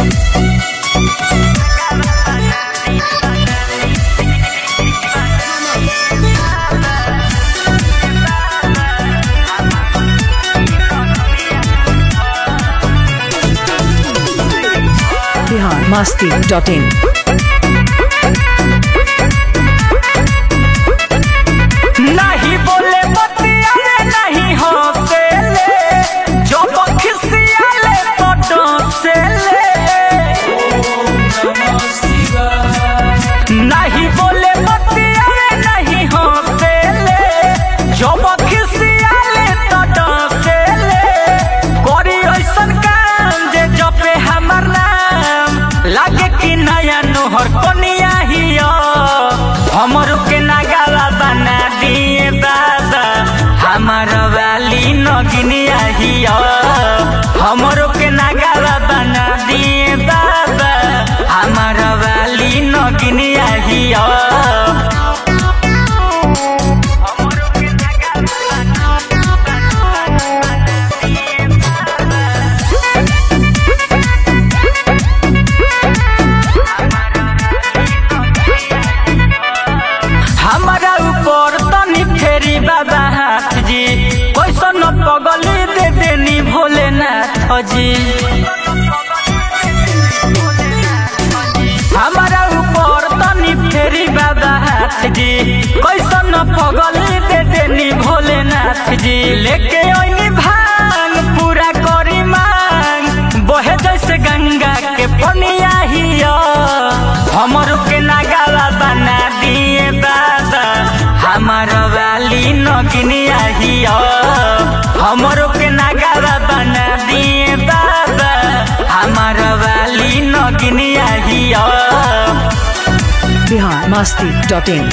Bihar Masti dot in नहीं बोले बतियाले नहीं हंसेले जब खिसियाले तो डसेले नहीं बोले बतियाले नहीं हंसेले जब खिसियाले तो डसेले करी ऐसन काम जे जपे हमर नाम लागे कि नया नोहर कनिया हिया हमर के नगाला बना दिए बाबा हमार वाली नगिनिया हिया हमर के नगाला बना दिए बाबा हमार वाली नगिनिया हिया हमारा ऊपर तनी फेरी बाबा हाथ जी कैसन पगली दे देनी भोलेनाथ जी हमारा ऊपर तनी फेरी बाबा हाथ जी कैसन पगली दे देनी भोलेनाथ जी लेके ओइनी भांग पूरा करी मांग बहे जैसे गंगा के पनिया हिया हमर के नगाला बना दिए बाबा हमार वाली नगिनिया हिया हमर के नगाला बना दिए बाबा हमार वाली नगिनिया हिया बिहार मस्ती डॉट इन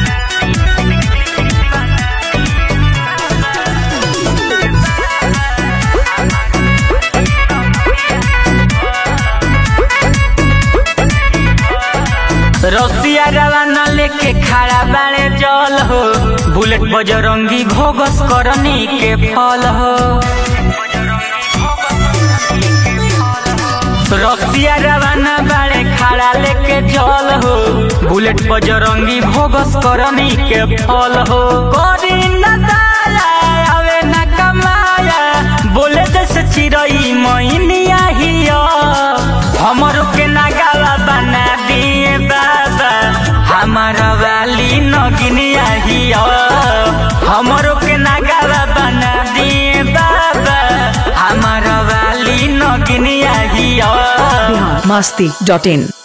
रसिया रवाना लेके खड़ा बाड़े जल हो बुलेट बजरंगी भोगस करनी के फल हो रसिया रवाना बाड़े खड़ा लेके जल हो बुलेट बजरंगी भोगस करनी के फल हो करी न दाया आवे न कमाया बोले जैसे चिड़ई मैनिया हिया हमर के नगाला बना दिए बाबा हमार वाली नगिनिया हिया हमर के नगाला बना दिए बाबा हमार वाली नगिनिया हिया बिहार मस्ती डॉट इन